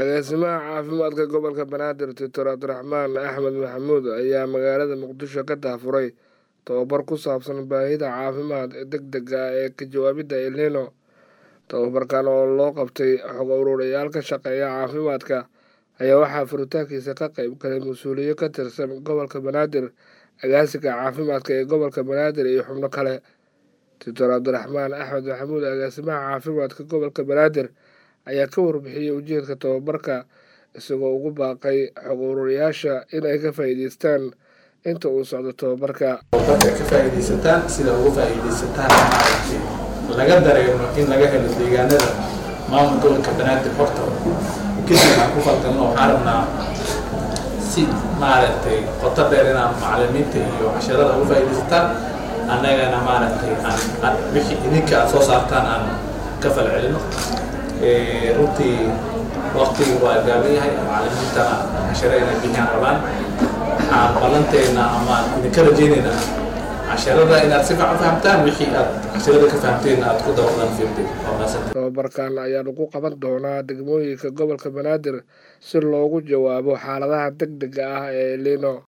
agaasimaha caafimaadka gobolka banaadir doctor cabdiraxmaan axmed maxamuud ayaa magaalada muqdisho ka daafuray tababar ku saabsan baahida caafimaad deg dega ah ee ka jawaabidda elnino tababarkan oo loo qabtay xog uruurayaal ka shaqeeya caafimaadka ayaa waxaa furitaankiisa ka qayb galay mas-uuliyo ka tirsan gobolka banaadir agaasiga caafimaadka ee gobolka banaadir iyo xubno kale doctor cabdiraxmaan axmed maxamuud agaasimaha caafimaadka gobolka banaadir ayaa ka warbixiyey ujeedka tababarka isagoo ugu baaqay xog uruurayaasha in ay ka faa'iideystaan inta uu socdo tababarka tababarka ka faa'iidaysataan sida uga faa'iidaysataan maaragtay laga dareemo in laga helo deegaanada maamul gobolka banaadir horta kadib aan ku falgalno waxaan rabnaa si maaragtay qoto dheer inaan macalimiinta iyo casharada uga faa'iidaysataan annagana maaragtay aan wixii idinka aad soo saartaan aan ka falcelino runtii waqtigi waa gaaban yahay macalimiintana cashare inay bixiyaan rabaan waxaan ballanteena ama idinka rajaynaynaa casharada inaad si fiican fahamtaan wixii aad casharada ka fahamteen aad ku dabadan fiirtay waa maasanta tababarkan ayaa lagu qaban doonaa degmooyinka gobolka banaadir si loogu jawaabo xaaladaha deg dega ah ee elino